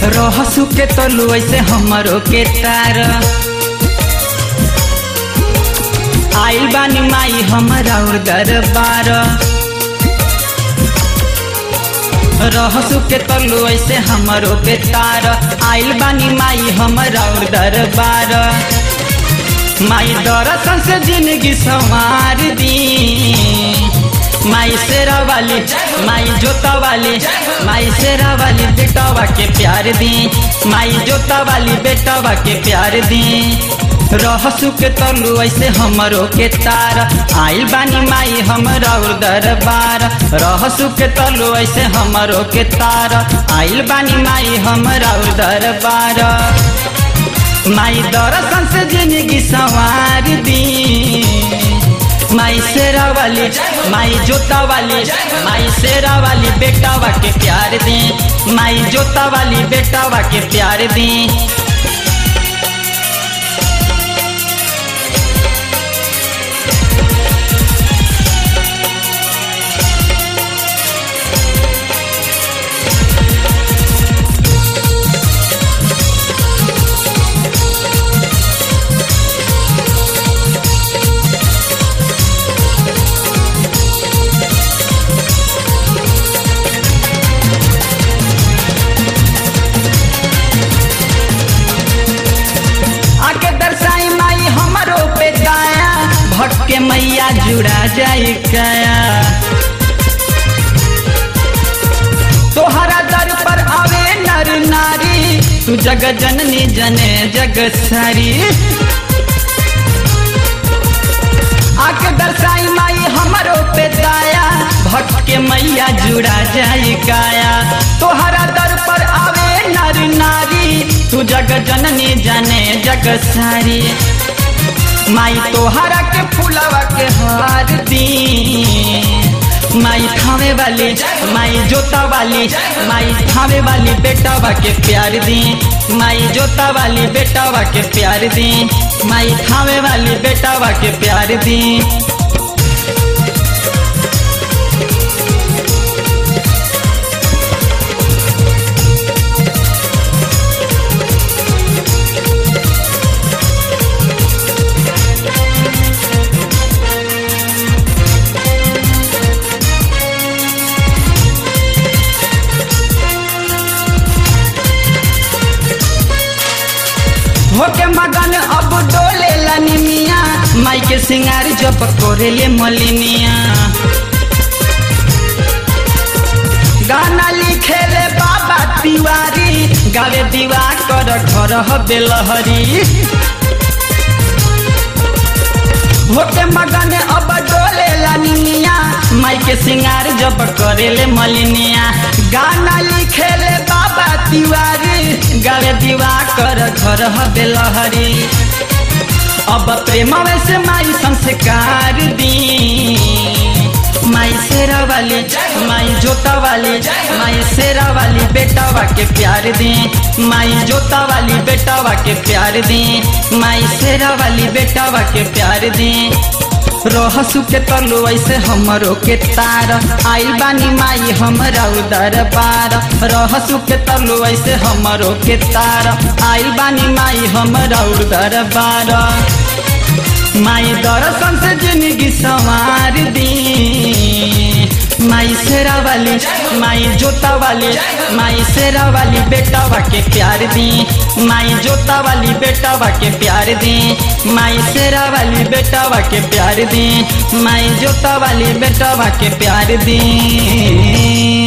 रहसु के तलु ऐसे हमरो के तार आइल बानी माई हमरा और दरबार रहसु के तलु ऐसे हमरो के तार आइल बानी माई हमरा और दरबार माई दरसन से जिंदगी संवार दी माई शेरा वाली माई जोता वाली माई शेरा वाली बेटवा के प्यार दी माई जोता वाली बेटवा के प्यार दी रहसु के तलु ऐसे हमरो के तार आइल बानी माई हमरा और दरबार रहसु के तलु ऐसे हमरो के तार आइल बानी माई हमरा और दरबार माई दरसन से जिंदगी संवार दी माई शेरा वाली माई जोता वाली माई शेरा वाली बेटावा के प्यार दी माई जोता वाली बेटावा के प्यार दी आके दर्शाई माई हमरो पे दाया भटके मैया जुड़ा जाई कया तोहरा दर पर आवे नर नारी तू जग जननी जने जग सारी आके दर्शाई माई हमरो पे दाया भटके मैया जुड़ा जाई काया तोहरा दर पर आवे नर नारी तू जग जननी जाने जग सारी माई तोहरा के फुलवा के हार दी माई थावे वाली माई जोता वाली माई थावे वाली बेटावा के प्यार दी माई जोता वाली बेटावा के प्यार दी माई थावे वाली बेटावा के प्यार दी होके मगन अब डोले लनिमिया माई के सिंगार जब कोरेले मलिनिया गाना लिखेले बाबा तिवारी गावे दीवा कर घर बेलहरी होके मगन अब डोले लनिमिया माई के सिंगार जब करेले मलिनिया गाना लिखेले बाबा तिवारी गावे दीवा कर घर बेलहरी अब प्रेम से माई संस्कार दी माई शेरा वाली माई जोता वाली माई शेरा वाली बेटावा के प्यार दी माई जोता वाली बेटावा के प्यार दी माई शेरा वाली बेटावा के प्यार दी रहसु के तलु ऐसे हमरो के तार आइल बानी माई हमरा उदर पार रहसु के तलु ऐसे हमरो के तार आइल बानी माई हमरा उदर पार माई दर्शन से जिंदगी संवार दी माई शेरा वाली माई जोता वाली माई शेरा वाली बेटावा के प्यार दी माई जोता वाली बेटावा के प्यार दी माई शेरा वाली बेटावा के प्यार दी माई जोता वाली बेटावा के प्यार दी